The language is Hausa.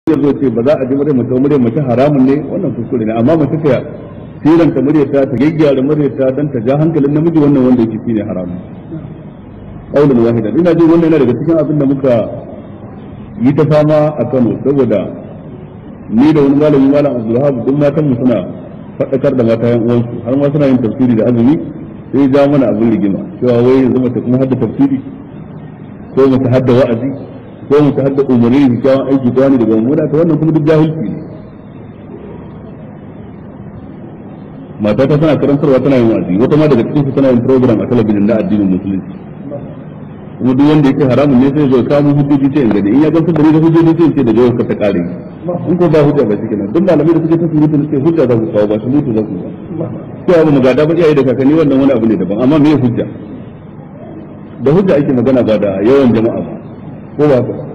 zo ce ba za a ji muryar mace muryar mace haramun ne wannan kuskure ne amma mace ta siranta muryar ta ta gyaggyara muryar ta dan ta ja hankalin namiji wannan wanda yake shine haramun qaulun wahidan ina jin wannan yana daga cikin abin da muka yi ta fama a Kano saboda ni da wani malami malam Abdulwahab duk matan mu suna faɗakar da mata yan uwansu har ma suna yin tafsiri da azumi sai ja mana abin rigima cewa wai yanzu mace kuma hadda tafsiri ko mace hadda wa'azi ko mace hadda umarni da kyawun aiki ta wani daga mummuna ta wannan kuma duk jahilci ne mata ta tana karantarwa tana yin wa'azi wata ma daga cikin su tana yin program a talabijin na addinin musulunci kuma duk wanda yake haramun ne sai zo kawo hujjoji ce in gani in ya gamsu da ni da hujjoji sai ce da jawar ka ta kare in ko ba hujja ba shi nan duk malamai da suke ta surutu ne sai hujja za ku kawo ba su mutu za ku ba sai abu mu gada ba iyaye da kakanni wannan wani abu ne daban amma me hujja da hujja ake magana ba da yawan jama'a ba ko ba ka